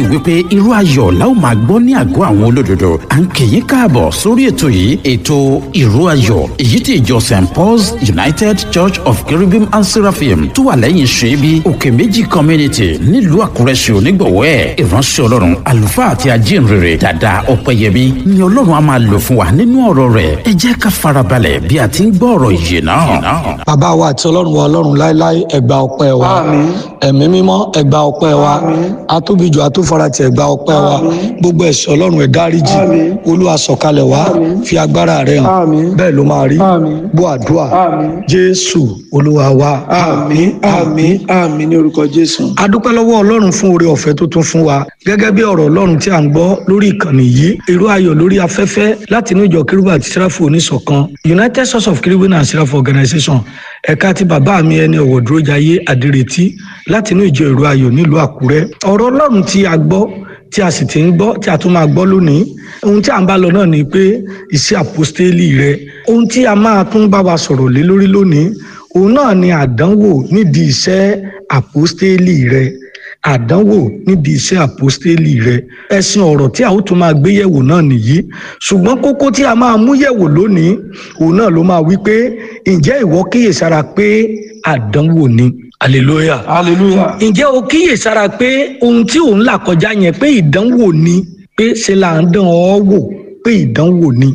wípé irú ayọ̀ la ó máa gbọ́ ní àgọ́ àwọn olódodo à ń kì í káàbọ̀ sórí ètò yìí ètò ìró ayọ̀ èyí tí ìjọ st paul's united church of cherubim and seraphim tó wà lẹ́yìn ṣẹ́bi òkè méjì community nílùú àkúrẹ́ ṣe onígbọ̀wọ́ ẹ̀ ìránṣẹ́ ọlọ́run àlùfáà àti ajínrere dàda ọ̀pẹ̀yẹmí ni ọlọ́run á máa lò fún wa nínú ọ̀rọ̀ rẹ̀ ẹ jẹ́ ká farabalẹ̀ bí a ti ń gbọ́ ọ̀rọ̀ yìí náà. bàbá wa àti ọlọ́run wa ọlọ́run láéláé ẹgbà ọpẹ́ wa ẹ̀mí mímọ́ ẹgbà ọpẹ́ wa atóbijọ́ atófaratì ẹgbà ọpẹ́ wa gbogbo ẹ̀ṣẹ̀ ọlọ́run ẹ̀ dáríjì olúwa sọ̀kalẹ̀ wá fi agbára rẹ̀ hàn bẹ́ẹ̀ ló máa rí gbọ́ àdúrà jésù olúwa wa àmín àmín àmín ní orúkọ jésù. a dúpẹ́ lọ́wọ́ ọlọ́run fún oore ọ̀fẹ́ tó tún fún wa gẹ́gẹ́ bí ọ̀rọ̀ ọlọ́run tí a ń gbọ́ lórí ìkànnì yìí irú ayọ̀ lórí afẹ́fẹ́ láti inú ìjọ kérúbù àti sẹ́ráfù oníṣọ̀kan united source of kérúbù and sẹ́ráfù organization ẹ̀ka ti bàbá mi ẹni ọ̀wọ̀ dúró jayé àdìrètí láti inú ìjọ irú ayọ̀ nílùú àkúrẹ́ ọ̀rọ̀ ọlọ́run tí a gbọ́ tí a sì ti ń gbọ́ tí a tún máa gbọ́ lónìí ohun tí a ń bá lọ náà ni pé iṣẹ́ àpọ́stélì rẹ ohun tí a máa tún bá wa sọ̀rọ̀ lé lórí lónìí òun náà ni àdánwò nídìí iṣẹ́ àpọ́stélì rẹ àdánwò níbi iṣẹ́ àpọ́stélì rẹ ẹ̀sìn ọ̀rọ̀ tí a ó tún máa gbé yẹ̀wò náà nìyí ṣùgbọ́n kókó tí a máa mú yẹ̀wò lónìí òun náà ló máa wí pé ǹjẹ́ ìwọ kíyèsára pé àdánwò ni hallelujah hallelujah. ǹjẹ́ o kíyèsára pé ohun tí òun là kọjá yẹn pé ìdánwò ni pé ṣe là ń dán ọ wò pé ìdánwò ni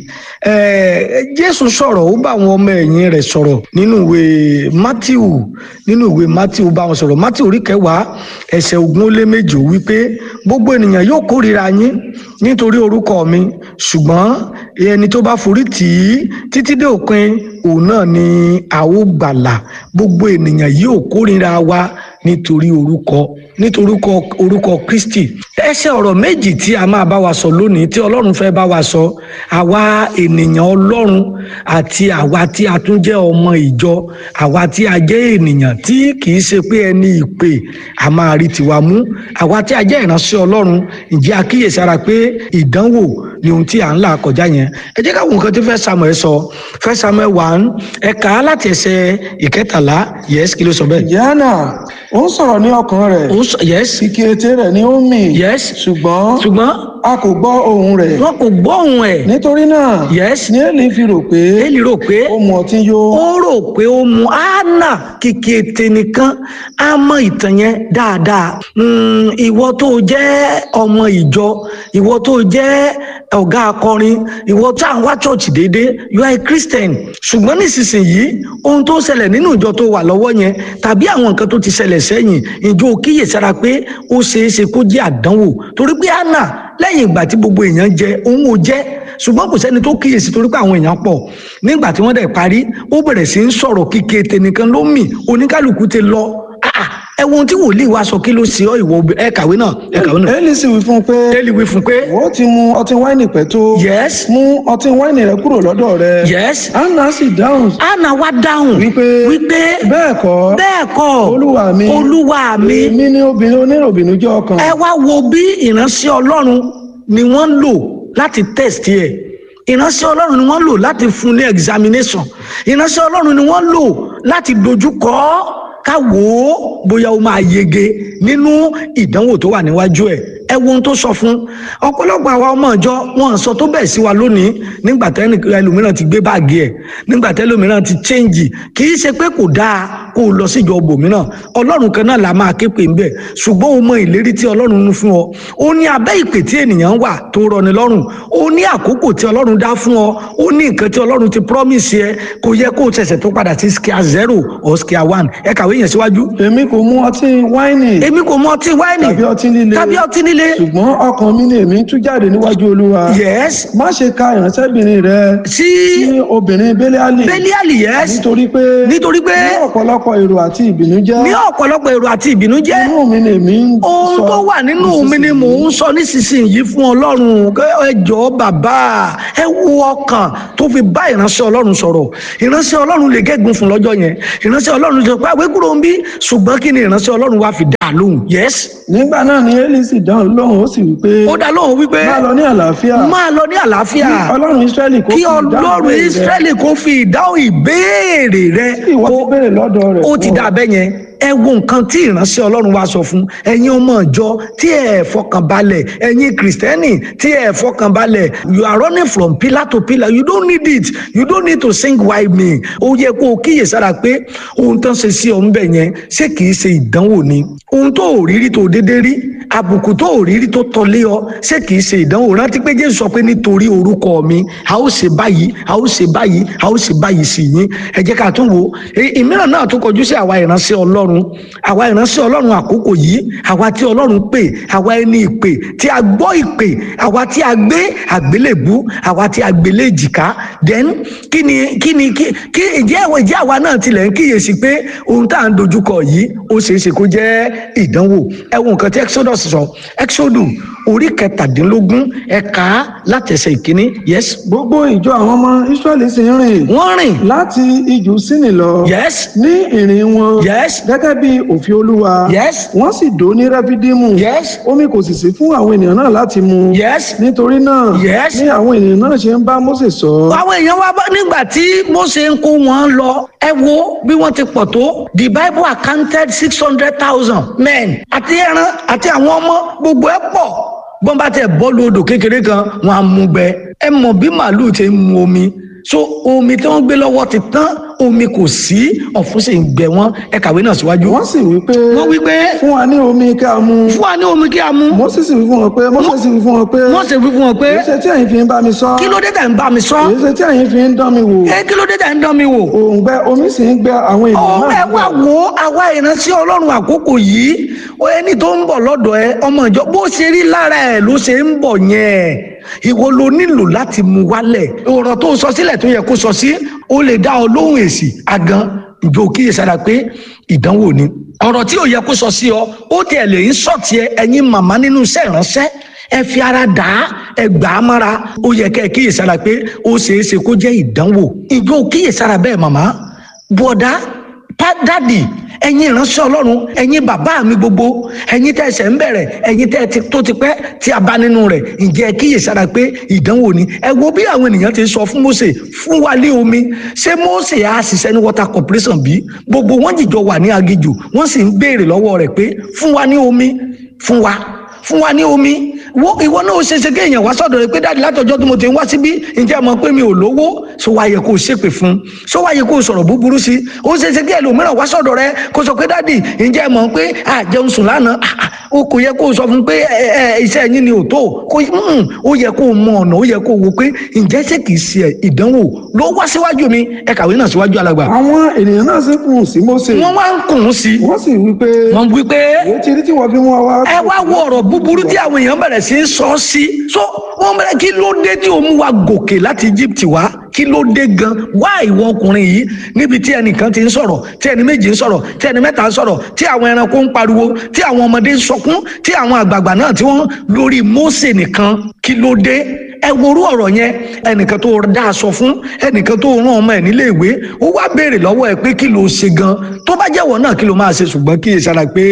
jésù sọ̀rọ̀ ó bá àwọn ọmọ ẹ̀yìn rẹ̀ sọ̀rọ̀ nínú ìwé matthew nínú ìwé matthew bá wọn sọ̀rọ̀ matthew orí kẹwàá ẹsẹ̀ ogún ó lé méjì ó wípé gbogbo ènìyàn yóò kórìíra yín nítorí orúkọ mi ṣùgbọ́n ẹni tó bá forí tì í títí dé òpin òun náà ni a ó gbàlà gbogbo ènìyàn yóò kórìíra wa nítorí orúkọ nítorí orúkọ kristi ẹsẹ ọ̀rọ̀ méjì tí a máa bá wa sọ lónìí tí ọlọ́run fẹ́ bá wa sọ àwa ènìyàn ọlọ́run àti àwa tí a tún jẹ́ ọmọ ìjọ àwa tí a jẹ́ ènìyàn tí kì í ṣe pé ẹni ìpè a máa rí tiwa mú àwa tí a jẹ́ ìránṣẹ́ ọlọ́run ǹjẹ́ a kíyèsára pé ìdánwò ni ohun tí à ń là kọjá yẹn ẹ jẹ́ káwọn nǹkan tí fẹ́ samuel sọ fẹ́ samuel one ẹ̀ka láti ẹsẹ̀ ìkẹtàlá yẹ́sì kí ló sọ bẹ́ẹ̀. yánà ó ń sọ̀rọ̀ ní ọkàn rẹ̀ ó sọ yes kìkì ètè rẹ̀ ni ó ń mì yes ṣùgbọ́n ṣùgbọ́n a kò gbọ́ ohùn rẹ̀ wọn kò gbọ́ ohùn ẹ̀ nítorí náà yes ní èlì fi rò pé èlì rò pé ó mu ọtí yó ó rò pé ó mu anna kìkì ètè nìkan á mọ ìtàn yẹn dáadáa Mm, ìwọ tó jẹ́ ọmọ ìjọ ìwọ tó jẹ́ ọ̀gá akọrin ìwọ tó à ń wá church déédéé you are a christian ṣùgbọ́n nísinsìnyí ohun tó ṣẹlẹ̀ nínú ìjọ tó wà lọ́wọ́ yẹn tàbí àwọn nǹkan tó ti ṣẹlẹ̀ sẹ́yìn ìjọ kíyèsára pé ó ṣeé ṣe kó jẹ́ àdánwò torí pé anna lẹ́yìn ìgbà tí gbogbo èèyàn jẹ òun ò jẹ́ ṣùgbọ́n kò sẹ́ni tó kíyèsí torí pé àwọn èèyàn pọ̀ nígbà tí wọ́n dẹ̀ parí ó bẹ̀rẹ̀ sí ń sọ̀rọ̀ kíkẹ́ tẹnìkan ló mì oníkálukú ti lọ Ah, ah, ẹ wo ohun tí wòlíì wa sọ kí ló ṣe ọ ìwọ obì- ẹ kàwé náà ẹ kàwé náà èlì sì wí fún un pé Élì wí fún pé ó ti mu ọtí wáìnì pẹ́ tó yes mú ọtí wáìnì rẹ̀ kúrò lọ́dọ̀ rẹ̀ yes anna sì dáhùn anna wá dáhùn wípé wípé bẹ́ẹ̀ kọ́ bẹ́ẹ̀ kọ́ olúwa mi olúwa mi èmi ní obìnrin oníròbìnú jẹ́ ọkàn ẹ wá wo bí ìránṣẹ́ ọlọ́run ni wọ́n ń lò láti test ẹ̀ ìránṣẹ́ ọlọ́run ni wọ́n lò láti fún ní examination ìránṣẹ́ ọlọ́run ni wọ́n lò láti dojúkọ ọ́ ká wò ó bóyá ó máa yege nínú ìdánwò tó wà níwájú ẹ̀ ẹ wo ohun tó sọ fún ọ̀pọ̀lọpọ̀ àwa ọmọ ìjọ wọn sọ tó bẹ́ẹ̀ sí wa lónìí nígbà tẹ́ni ẹlòmíràn ti gbé báàgì ẹ̀ nígbà tẹ́lòmíràn ti chẹ́ǹgì kì í ṣe pé kò dáa kó o lọ síjọ bòmíràn ọlọ́run kan náà la máa ké pè ń bẹ̀ ṣùgbọ́n o mọ ìlérí tí ọlọ́run ń fún ọ ó ní abẹ́ ìpè tí ènìyàn wà tó rọni lọ́rùn ó ní àkókò tí ọlọ́run dá fún ọ ó ní nǹkan tí ọlọ́run ti promise ẹ kò yẹ kó o ṣẹ̀ṣẹ̀ tó padà sí scale zero or scale one ẹ kàwé yẹn síwájú èmi kò mu ọtí wáìnì èmi kò mọ ọtí wáìnì tàbí ọtí líle tàbí ọtí líle ṣùgbọ́n ọkàn mi ni èmi ń tú jáde níwájú olúwa yes má ṣe ka ìránṣẹ́bìnrin rẹ sí sí obìnrin bẹ́líálì bẹ́líàlì yes nítorí pé nítorí pé ní ọ̀pọ̀lọpọ̀ èrò àti ìbìnújẹ́ ní ọ̀pọ̀lọpọ̀ èrò àti ìbìnújẹ́ inú mi ni èmi ń ohun sọ tó wà nínú mi ni mò ń sọ nísinsìnyí fún ọlọ́run Kẹ́ ẹ jọ̀ọ́ bàbá ẹ wo ọkàn tó fi bá ìránṣẹ́ ọlọ́run sọ̀rọ̀ ìránṣẹ́ ọlọ́run lè gégùn fún lọ́jọ́ yẹn ìránṣẹ́ ọlọ́run sọ pé àwé kúrò ń bí ṣùgbọ́n kí ni ìránṣẹ́ ọlọ́run wá fi dá a lóhùn yes nígbà náà ni eli sì dáhùn lóhùn ó sì wí pé ó dá lóhùn wípé máa lọ ní àlàáfíà máa lọ ní àlàáfíà Kí ọlọ́run israẹli kó kí fi ìdáhùn ọlọ́run ìbéèrè rẹ. israẹli kó fi ìdáhùn ìbéèrè rẹ ìwọ ti kó- béèrè lọ́dọ̀ rẹ̀ ó ti fún ọ. dà bẹ́ẹ̀ yẹn ẹ wo nǹkan tí ìránṣẹ́ ọlọ́run wa sọ fún ẹ̀yin ọmọ ìjọ tí ẹ fọkànbalẹ̀ ẹ̀yin kìrìsìtẹ́nì tí ẹ fọkànbalẹ̀ you are running from pillar to pillar you don't need it you don't need to sing why me ó yẹ kó o kíyè sára pé ohun tó ń ṣe sí ọ ń bẹ̀ yẹn ṣé kìí ṣe ìdánwò ni ohun tó ò rírí tó dédé rí àbùkù tó ò rírí tó tọ́lé ọ ṣé kìí ṣe ìdánwò rántí pé jésù sọ pé nítorí orúkọ mi a ó ṣe báyìí a ó ṣe báyìí a ó ṣe báyìí sí yín ẹ jẹ́ ká tún wò ìmíràn náà tó kọjú sí àwa ìránṣẹ́ ọlọ́run àwa ìránṣẹ́ ọlọ́run àkókò yìí àwa tí ọlọ́run pè àwa ẹni ìpè tí a gbọ́ ìpè àwa tí a gbé àgbélébú àwa tí a gbélé èjìká then kí ni kí ni kí kí ìjẹ́ ìwọ ìjẹ́ àwa náà tilẹ̀ ń kíyèsí pé ohun tá à ń dojúkọ yìí ó ṣeé ṣe kó jẹ́ ìdánwò ẹ wo nǹkan tí exodus sọ exodus orí kẹtàdínlógún ẹ̀ka látẹ̀sẹ̀ ìkíní yes gbogbo ìjọ àwọn ọmọ israẹli sì ń rìn wọ́n rìn láti ijù sínì lọ yes ní ìrìn wọn yes gẹ́gẹ́ bí òfin olúwa yes wọ́n sì dó ní rẹ́fídímù yes omi kò sì sí fún àwọn ènìyàn náà láti mu yes nítorí náà Yes. ní àwọn ènìyàn náà ṣe ń bá Mósè sọ àwọn èèyàn wa bá nígbà tí Mósè ń kó wọn lọ ẹ wo bí wọ́n ti pọ̀ tó the bible accounted six hundred thousand men àti ẹran àti àwọn ọmọ gbogbo ẹ pọ̀ bọ́n bá tẹ̀ bọ́ọ̀lù odò kékeré kan wọn á mú gbẹ ẹ mọ̀ bí màálù ti ń mu omi so omi tí wọ́n gbé lọ́wọ́ ti tán omi kò sí ọ̀fun sì ń gbẹ wọ́n ẹ kàwé náà síwájú. wọ́n sì wí pé wọ́n wí pé fún wa ní omi kí a mu fún wa ní omi kí a mú Mósè sì wí fún wọn pé Mósè sì wí fún wọn pé Mósè wí fún wọn pé èyí ṣe tí ẹ̀yin fi ń bá mi sọ kí ló dé tẹ̀ ń bá mi sọ èyí ṣe tí ẹ̀yin fi ń dán mi wò ẹ kí ló dé tẹ̀ ń dán mi wò. òǹgbẹ omi sì ń gbẹ àwọn ènìyàn ọ̀rọ̀ náà ẹ wá wo àwa ìránṣẹ́ ọlọ́run àkókò yìí ó ẹni tó ń bọ̀ lọ́dọ̀ ẹ ọmọ ìjọ bó ṣe rí lára ẹ ló ṣe ń bọ̀ yẹn ìwọ ló nílò láti mú wálẹ̀ ọ̀rọ̀ tó sọ sílẹ̀ tó yẹ kó sọ sí ó lè dá ọ lóhùn èsì àgàn ìjọ kíyèsára pé ìdánwò ni ọ̀rọ̀ tí ò yẹ kó sọ sí ọ ó tiẹ̀ lè ń sọ̀tì ẹ ẹ̀yin màmá nínú iṣẹ́ ìránṣẹ́ ẹ fi ara dà á ẹ gbà á mára ó yẹ kẹ́ ẹ kíyèsára pé ó ṣeé ṣe kó jẹ́ ìdánwò ìjọ kíyèsára bẹ́ẹ̀ màmá bọ̀dá dádì ẹ̀yin ìránṣẹ́ ọlọ́run ẹ̀yin bàbá mi gbogbo ẹ̀yin tẹ́ ẹsẹ̀ ń bẹ̀rẹ̀ ẹ̀yin tẹ́ ti tó ti pẹ́ tí a bá nínú rẹ̀ ǹjẹ́ ẹ kíyèsára pé ìdánwò ni ẹ wo bí àwọn ènìyàn ti sọ fún Mósè fún wa lé omi ṣé Mósè á ṣiṣẹ́ ní water corporation bí gbogbo wọn jìjọ wà ní aginjù wọ́n sì ń béèrè lọ́wọ́ rẹ̀ pé fún wa ní omi fún wa fún wa ní omi wo ìwọ náà ó ṣeéṣe kéèyàn wá sọ́dọ̀ rẹ̀ pé dáàdi látọjọ́ tí mo ti ń wá síbí ǹjẹ́ ẹ mọ̀ pé mi ò lówó ṣó wá yẹ kó o ṣépè fún ṣó wá yẹ kó o sọ̀rọ̀ búburú sí ó ṣeéṣe kí ẹlòmíràn wá sọ́dọ̀ rẹ̀ kó sọ pé dáàdi ǹjẹ́ ẹ mọ̀ pé àjẹun sùn lánàá o kò yẹ kó o sọ fún pé ẹ ẹ iṣẹ́ yín ni ò tó kó ó yẹ kó o mọ ọ̀nà ó yẹ kó o wo pé ǹjẹ́ ṣé kìí ṣe ìdánwò ló wá síwájú mi ẹ kàwé náà síwájú alàgbà. àwọn ènìyàn náà sì kùn sí Mósè wọ́n wá ń kùn ún sí wọ́n sì wí pé wọ́n wí pé èyí ti rí tí wọ́n fi mú wa wá ẹ wá wo ọ̀rọ̀ búburú tí àwọn èèyàn bẹ̀rẹ̀ sí í sọ sí so wọ́n bẹ̀rẹ̀ kí ló dé tí o mú wa gòkè láti Egypt wá kí ló dé gan wá ìwọ ọkùnrin yìí níbi tí ẹnìkan ti ń sọ̀rọ̀ tí ẹni méjì ń sọ̀rọ̀ tí ẹni mẹ́ta ń sọ̀rọ̀ tí àwọn ẹranko ń pariwo tí àwọn ọmọdé ń sọkún tí àwọn àgbààgbà náà tí wọ́n lórí Mósè nìkan kí ló dé ẹ worú ọ̀rọ̀ yẹn ẹnìkan tó dá aṣọ fún ẹnìkan tó rán ọmọ ẹ̀ nílé ìwé ó wá béèrè lọ́wọ́ ẹ pé kí ló ṣe gan tó bá jẹ́wọ́ náà kí ló máa ṣe ṣùgbọ́n kí ìṣara pé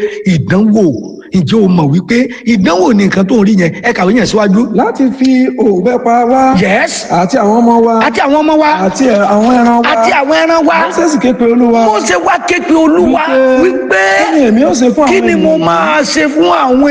ìdánwò ǹjẹ́ o mọ̀ wípé ìdánwò ni nǹkan tó ń rí yẹn ẹ kàwé yẹn síwájú. láti fi òǹgbẹ pa wá yes àti àwọn ọmọ wa àti àwọn ọmọ wa àti àwọn ẹran wa àti àwọn ẹran wa Mósè sì ké pe Olúwa Mósè wá ké pe olúwa wípé kí ni èmi ó ṣe fún àwọn kí ni mo ènìyàn máa ṣe fún àwọn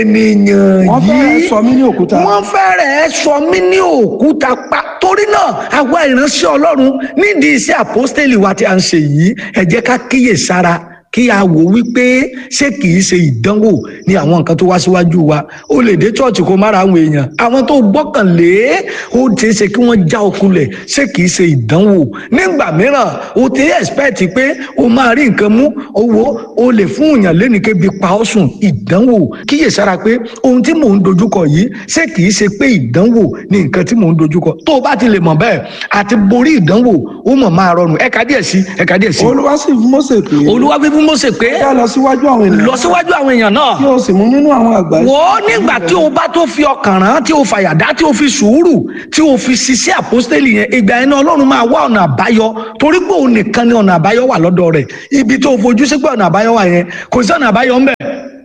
ènìyàn wọ́n fẹ́rẹ̀ yìí sọ mí ní òkúta wọ́n fẹ́rẹ̀ sọ mí ní òkúta pa torí náà àwa ìránṣẹ́ ọlọ́run nídìí iṣẹ́ àpọ́stélì wa tí a ń ṣe yìí ẹ jẹ́ ká kíyè sára kí a wò wípé ṣé kìí ṣe ìdánwò ní àwọn nǹkan tó wá síwájú wa ó lè dé chọ́ọ̀chì kó mára àwọn èèyàn àwọn tó gbọ́kànlé ó ti ṣe kí wọ́n já okunlẹ̀ ṣé kìí ṣe ìdánwò nígbà mìíràn ó ti expect pé o máa rí nǹkan mú owó o lè fún èèyàn lẹ́nìkébi pa ọ́ sùn ìdánwò kíyèsára pé ohun tí mò ń dojúkọ yìí ṣé kìí ṣe pé ìdánwò ní nǹkan tí mò ń dojúkọ tó o bá ti lè mọ̀ bẹ́ẹ̀ àti borí ìdánwò ó mọ̀ máa rọrùn ẹ̀ka díẹ̀ sí ẹ̀ka díẹ̀ sí Olúwa sì fún Mósè pé olúwa wí fún Mósè pé kí a lọ síwájú àwọn ènìyàn lọ síwájú àwọn èèyàn náà kí o sì mú nínú àwọn àgbà wò ó nígbà tí o bá tó fi ọkàn rán tí o fàyàdá tí o fi sùúrù tí o fi ṣiṣẹ́ àpọ́stélì yẹn ìgbà yẹn náà ọlọ́run máa wá ọ̀nà àbáyọ torí pé òun nìkan ni ọ̀nà àbáyọ wà lọ́dọ̀ rẹ̀ ibi tó o fojú sí pé ọ̀nà àbáyọ wà yẹn kò sí ọ̀nà àbáyọ ńbẹ̀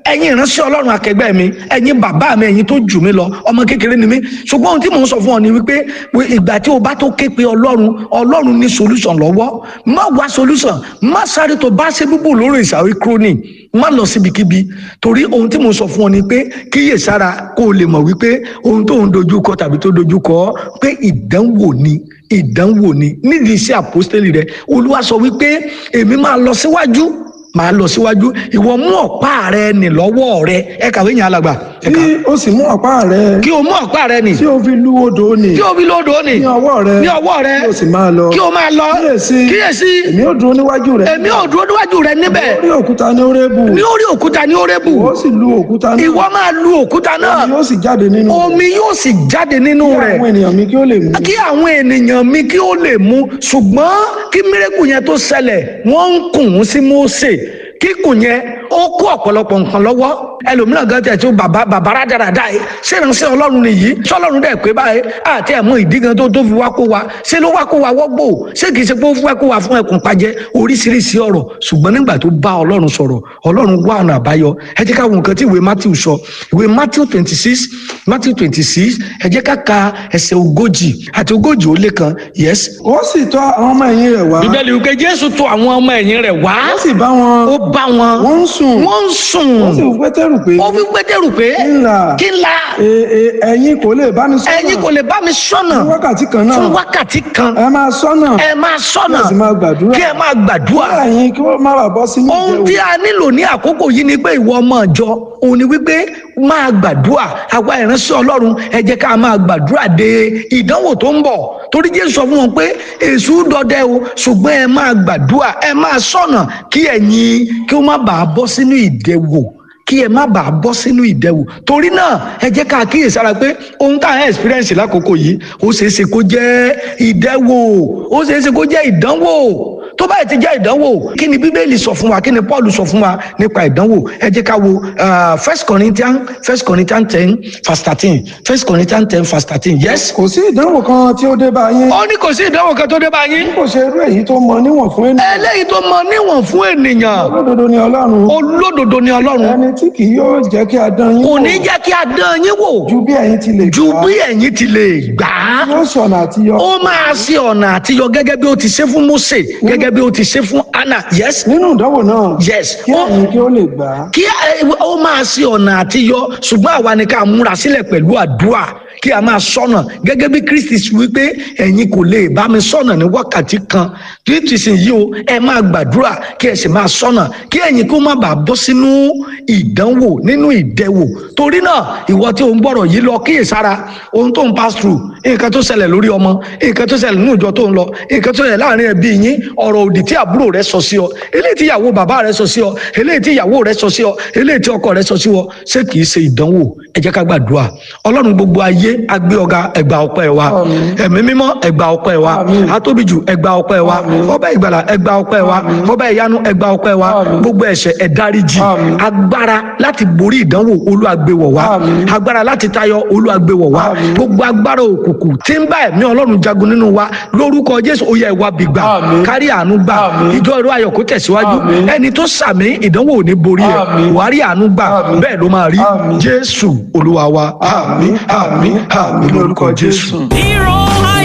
ẹ̀yin ìránṣẹ́ ọlọ́run akẹgbẹ́ mi ẹ̀yin bàbá mi ẹ̀yin tó jù mí lọ ọmọ kékeré ni mí ṣùgbọ́n ohun tí mò ń sọ fún ọ ni wípé ìgbà tí o bá tó ké pe ọlọ́run ọlọ́run ní solution lọ́wọ́ má wá solution má sáré tó bá ṣe búbù lórí ìsàwé kúrónì má lọ síbikíbi torí ohun tí mo sọ fún ọ ni pé kíyè sára kó o lè mọ̀ wípé ohun tó ń dojú kọ tàbí tó dojú kọ pé ìdánwò ni ìdánwò ni nídìí iṣẹ́ àpọ́stélì rẹ olúwa sọ wípé èmi máa lọ síwájú máa lọ síwájú ìwọ mú ọ̀pá rẹ nì lọ́wọ́ rẹ ẹ kàwé yẹn alàgbà ẹ kà tí ó sì mú ọ̀pá rẹ kí o mú ọ̀pá rẹ nì tí ó fi lu odò nì kí o fi lódò nì ní ọwọ́ rẹ ní ọwọ́ rẹ kí o sì máa lọ kí o máa lọ kíyèsí kíyèsí èmi ó dúró níwájú rẹ èmi ò dúró níwájú rẹ níbẹ̀ orí òkúta ní orébù ní orí òkúta ní orébù ó sì lu òkúta náà ìwọ máa lu òkúta náà omi yóò sì jáde nínú rẹ̀ omi yóò sì jáde nínú kí rẹ̀ àwọn ènìyàn mi kí ó lè mú kí àwọn ènìyàn mi kí ó lè mú ṣùgbọ́n kí mírẹ́kù yẹn tó ṣẹlẹ̀ wọ́n ń kùn ún sí Mósè kíkùn yẹn ó kó ọ̀pọ̀lọpọ̀ nǹkan lọ́wọ́ ẹlòmíràn gan tẹ̀ tó bàbá bàbá rádaràda yìí ṣé ìránṣẹ́ ọlọ́run nìyí ṣọlọ́run dẹ̀ pé báyìí àti ẹ̀mọ́ ìdí gan tó tó fi wá kó wa ṣé ló wá kó wa wọ́gbò ṣé kìí ṣe pé ó fẹ́ kó wa fún ẹkùn pajẹ oríṣiríṣi ọ̀rọ̀ ṣùgbọ́n nígbà tó bá ọlọ́run sọ̀rọ̀ ọlọ́run wá ọ̀nà àbáyọ ẹ jẹ́ ká wo nǹkan tí ìwé Matthew sọ ìwé Matthew twenty six Matthew twenty six ẹ jẹ́ ká ka ẹsẹ̀ ogójì àti ogójì ó lé kan yes. ó sì tọ̀ àwọn ọmọ ẹ̀yìn rẹ̀ wá bíbélì wípé Jésù tọ̀ àwọn ọmọ ẹ̀yìn rẹ̀ wá ó sì bá wọn ó bá wọn wọ́n ń sùn wọ́n ń sùn ó sì fún pétérù pé ó fi pétérù pé ńlá kí n la e- e- ẹ̀yin kò lè bá mi sọ́nà ẹ̀yin kò lè bá mi sọ́nà fún wákàtí kan náà fún wákàtí kan ẹ máa sọ́nà ẹ máa sọ́nà kí ẹ sì máa gbàdúrà kí ẹ máa gbàdúrà kí ẹ̀yin kí wọ́n má bàa bọ́ sínú ohun tí ìdẹ̀wò a nílò ní àkókò yìí ni pé ìwọ ọmọ ìjọ òun ni wípé máa gbàdúrà àwa ìránṣẹ́ Ọlọ́run ẹ jẹ́ ká máa gbàdúrà de ìdánwò tó ń bọ̀ torí Jésù sọ fún wọn pé èṣù dọdẹ o ṣùgbọ́n ẹ máa gbàdúrà ẹ máa sọ̀nà kí ẹ̀yin kí ó má bàa bọ́ sínú ìdẹ̀wò kí ẹ má bàa bọ́ sínú ìdẹ̀wò torí náà ẹ jẹ́ ká kíyèsára pé ohun tá à ń experience lákòókò yìí ó ṣeé ṣe kó jẹ́ ìdẹ̀wò ó ṣeé ṣe kó jẹ́ ìdánwò tó báyìí ti jẹ́ ìdánwò kí ni bíbélì sọ fún wa kí ni paul sọ fún wa nípa ìdánwò ẹ jẹ́ ká wo uh, first corinthians first corinthians ten verse thirteen first corinthians ten verse thirteen yes. kò sí ìdánwò kan tí ó dé bá yín ó ní kò sí ìdánwò kan tó dé bá yín kò ṣe irú èyí tó mọ níwọ̀n fún ènìyàn eléyìí tó mọ níwọ̀n fún ènìyàn olódodo ni ọlọ́run olódodo ni ọlọ́run ẹni tí kì yóò jẹ́ kí a dán yín kò wò ní jẹ́ kí a dán yín wò ju bí ẹ̀yin ti lè ju gbà bí ẹ̀yin ti lè gbà á yóò ṣọ̀nà àtiyọ ó máa ṣe ọ̀nà àtiyọ gẹ́gẹ́ bí ó ti ṣe fún Mósè gẹ́gẹ́ bí ó ti ṣe fún Anna yes nínú ìdánwò náà yes kí ó ẹ̀yin kí ó lè gbà á kí ẹ- ó máa ṣe ọ̀nà àtiyọ ṣùgbọ́n àwa ni ká múra sílẹ̀ pẹ̀lú àdúrà kí a máa sọ̀nà gẹ́gẹ́ bí Kristi ṣe wípé ẹ̀yin kò lè bá mi sọ̀nà ní wákàtí kan Kristi sì yí o ẹ máa gbàdúrà kí ẹ sì máa sọ̀nà kí ẹ̀yin kó má bàa bọ́ sínú ìdánwò nínú ìdẹwò torí náà ìwọ tí o ń gbọ́rọ̀ yìí lọ kíyèsára ohun tó ń pass through nǹkan tó ṣẹlẹ̀ lórí ọmọ nǹkan tó ṣẹlẹ̀ nínú ìjọ tó ń lọ nǹkan tó ṣẹlẹ̀ láàrin ẹbí yín ọ̀rọ̀ òdì tí àbúrò rẹ sọ sí ọ eléyìí tí ìyàwó bàbá rẹ sọ sí ọ eléyìí tí ìyàwó rẹ sọ sí ọ eléyìí tí ọkọ rẹ sọ sí ọ ṣé kìí ṣe ìdánwò ẹ jẹ́ ká gbàdúrà ọlọ́run gbogbo ayé agbé ọ̀gá ẹgbà ọpẹ́ wa ẹ̀mí mímọ́ ẹgbà ọpẹ́ wa atóbijù ẹgbà ọpẹ́ wa ọba ìgbàlà ẹgbà ọpẹ́ wa ọba ìyanu ẹgbà ọpẹ́ wa gbogbo ẹ̀ṣẹ̀ ẹ dáríjì agbára láti borí ìdánwò olúwàgbéwọ̀ wa agbára láti tayọ olúwàgbéwọ̀ wa gbogbo agbára òkùnkùn tí ń bá ẹ̀mí ọlọ́run jagun nínú wa lórúkọ jésù ó yẹ ìwà bìgbà kárí àánú gbà ìjọ ìró ayọ̀ kó tẹ̀síwájú ẹni tó sàmì ìdánwò ò ní borí ẹ̀ wàárí àánú gbà bẹ́ẹ̀ ló máa rí jésù olúwa wa àmín àmín àmín lórúkọ jésù. Hero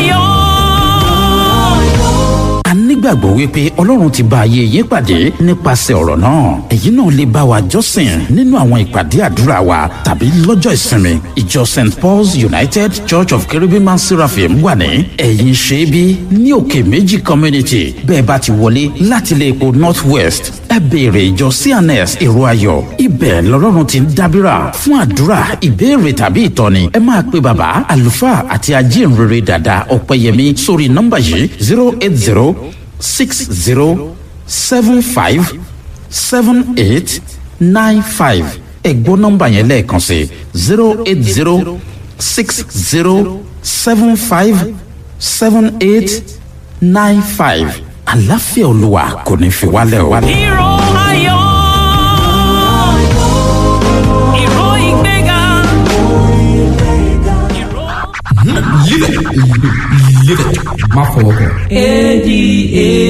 ayọ̀. a nígbàgbọ́ wípé ọlọ́run ti bá ayé yín pàdé nípasẹ̀ ọ̀rọ̀ náà èyí náà lè bá wa jọ́sìn nínú àwọn ìpàdé àdúrà wa tàbí lọ́jọ́ ìsinmi ìjọ st paul's united church of cherubim and seraphim wà ní ẹ̀yìn ṣẹ́bí ní òkè méjì community bẹ́ẹ̀ bá ti wọlé láti ilé epo north west ẹ béèrè ìjọ cns èrò ayọ̀ ibẹ̀ lọ́lọ́run ti ń dábìrà fún àdúrà ìbéèrè tàbí ìtọ́ni ẹ máa pe bàbá àlùfáà àti ajínrere dàda ọ̀pẹ̀yẹmí sórí nọ́mbà yìí zero eight zero six zero seven five seven eight nine five ẹ̀gbọ́n nọ́mbà yẹn lẹ́ẹ̀kan sí zero eight zero six zero seven five seven eight nine five àlàáfíà olúwa kò ní fi wálẹ̀ o. Hero ayọ̀. Hero ìgbéga. má fọwọ́ kàn.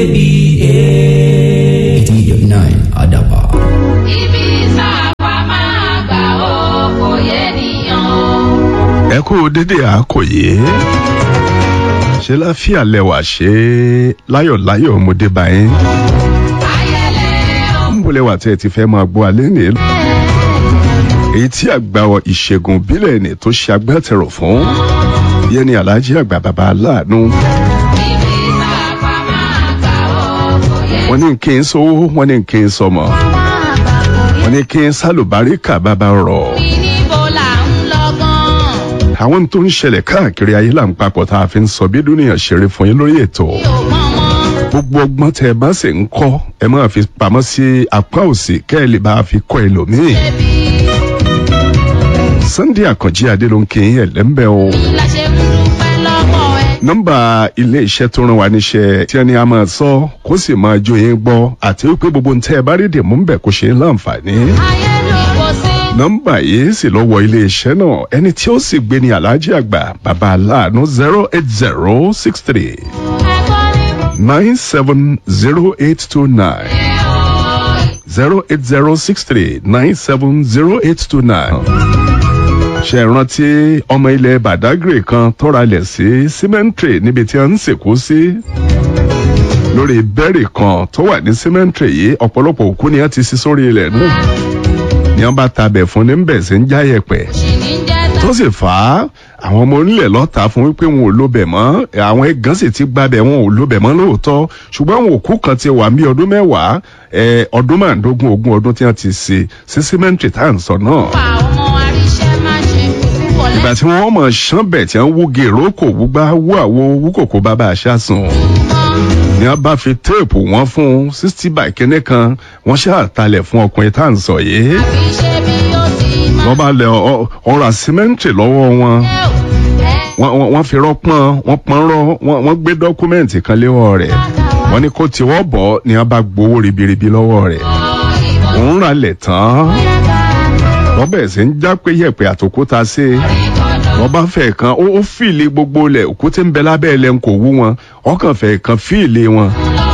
eighteen eighty nine adaba. Ibi sábà máa kú dédé àkòyé ṣe láfíà lẹwà ṣe láyọ̀láyọ̀ ọmọdé báyìí ń bọ̀lẹ̀ wà tí ẹ ti fẹ́ máa gbọ́ alẹ́ ní èyí tí àgbà ìṣègùn bílẹ̀ ní tó ṣe agbátẹrù fún yẹn ni aláàjì àgbà bàbá aláàánú wọ́n ní kí n sówó wọ́n ní kí n sọmọ wọ́n ní kí n sálùbáríkà bàbá rọ̀ àwọn tó ń ṣẹlẹ̀ káàkiri ayé là ń papọ̀ tá a fi ń sọ bí dúnìyàn ṣeré fún yín lórí ètò gbogbo ọgbọ́n tẹ ẹ bá sì ń kọ́ ẹ máa fi pamọ́ sí apá òsì kẹ́ ẹ lè bá a fi kọ́ ẹlòmíì Sunday Àkànjí Adé ló ń kí yín ẹ̀lẹ́mbẹ́ o nọ́mbà ilé iṣẹ́ tó rán wa níṣẹ́ tí ẹni a máa sọ kó sì máa jó yín gbọ́ àti wípé gbogbo ntẹ́ ẹ bá rí dè mú ń bẹ̀ kó ṣe é láǹfààní nọ́mbà yìí sì lọ wọ iléeṣẹ́ náà ẹni tí ó sì gbé ní aláàjì àgbà bàbá aláàánú zero eight zero six three nine seven zero eight two nine zero eight zero six three nine seven zero eight two nine. ṣe rántí ọmọ ilẹ̀ badagry kan tọ́ra lẹ̀ sí cemetery níbi tí a ń sìnkú sí lórí bẹ́ẹ̀rì kan tó wà ní cemetery yìí ọ̀pọ̀lọpọ̀ òkú ni a ti sí sórí ilẹ̀ náà ni wọn bá tabẹ̀ fún ní bẹ̀ sí ń jáyẹ̀pẹ̀ tó sì fà á àwọn ọmọ onílẹ̀ lọ́ta fún wípé wọn ò lóbẹ̀ mọ́ àwọn ẹ̀gán sì ti gbabẹ̀ wọn ò lóbẹ̀ mọ́ lóòótọ́ ṣùgbọ́n àwọn òkú kan ti wà ní ọdún mẹ́wàá ọdún márùndógún ogún ọdún tí wọ́n ti ṣe sí símẹ́ǹtì tá à ń sọ náà. ìgbà tí wọ́n mọ̀ ṣán bẹ̀ tí wọ́n wú gèrò kò wúgbá wú àwo wú kòkó bàbá àṣà sùn ni wọn bá fi téèpù wọn fún sixty by kínní kan wọn ṣàtàlẹ̀ fún ọkùnrin tá à ń sọ yìí wọ́n bá lẹ ọ̀rọ̀ àsímẹ́ǹtì lọ́wọ́ wọn wọ́n fi rọ́pọ́n wọ́n pọ́n rọ́ wọ́n gbé dọ́kúmẹ́ǹtì kan léwọ́ rẹ̀ wọ́n ní kó tiwọ́ bọ̀ ni wọ́n bá gbowó ribiribi lọ́wọ́ rẹ̀ òun rà lẹ̀ tán wọ́n bẹ̀rẹ̀ sí ń já pé yẹ̀pẹ̀ àtòkúta sí i wọ́n bá fẹ́ kan ó fìlì gbogbo lẹ̀ òkúté ń bẹ lábẹ́ ẹlẹ́ ń kò wú wọn ọkàn fẹ́ kan fìlì wọn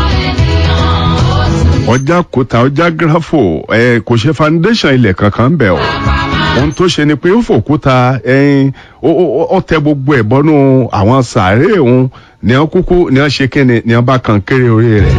ọjà kòtà ọjà gírafò ẹ kò ṣe foundation ilẹ̀ kankan bẹ̀ o ohun tó ṣe ni pé ó fòkúta ẹyin ó tẹ gbogbo ẹ̀ bọ́nú àwọn sàárè òun ní wọn kúkú ní wọn ṣe kíni ní wọn bá kan kéré orí rẹ̀.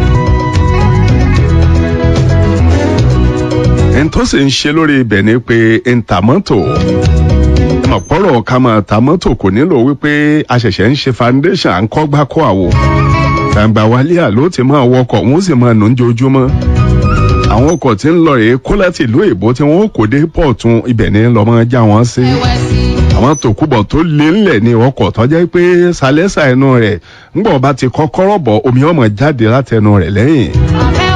ẹni tó sì ń ṣe lórí ibẹ̀ ni pé ntàmọ́tò ọ̀pọ̀rọ̀ ká máa ta mọ́tò kò nílò wípé a ṣẹ̀ṣẹ̀ ń ṣe foundation à ń kọ́ gbá kọ́ àwò gbàǹgbà wálé àló ti máa wọkọ̀ wọ́n sì máa nù ń jojúmọ́ àwọn ọkọ̀ tí ń lọ rèé kó láti ìlú èbó tí wọ́n kò dé pọ̀tún ibẹ̀ ni lọ́mọ já wọn sí àwọn tòkúbọ̀ tó lé ńlẹ̀ ní ọkọ̀ tó jẹ́ pé sálẹ́sà ẹnu rẹ̀ ńgbọ̀n bá ti kọ́kọ́rọ́ bọ̀ omi ọmọ jáde látẹnu rẹ̀ lẹ́yìn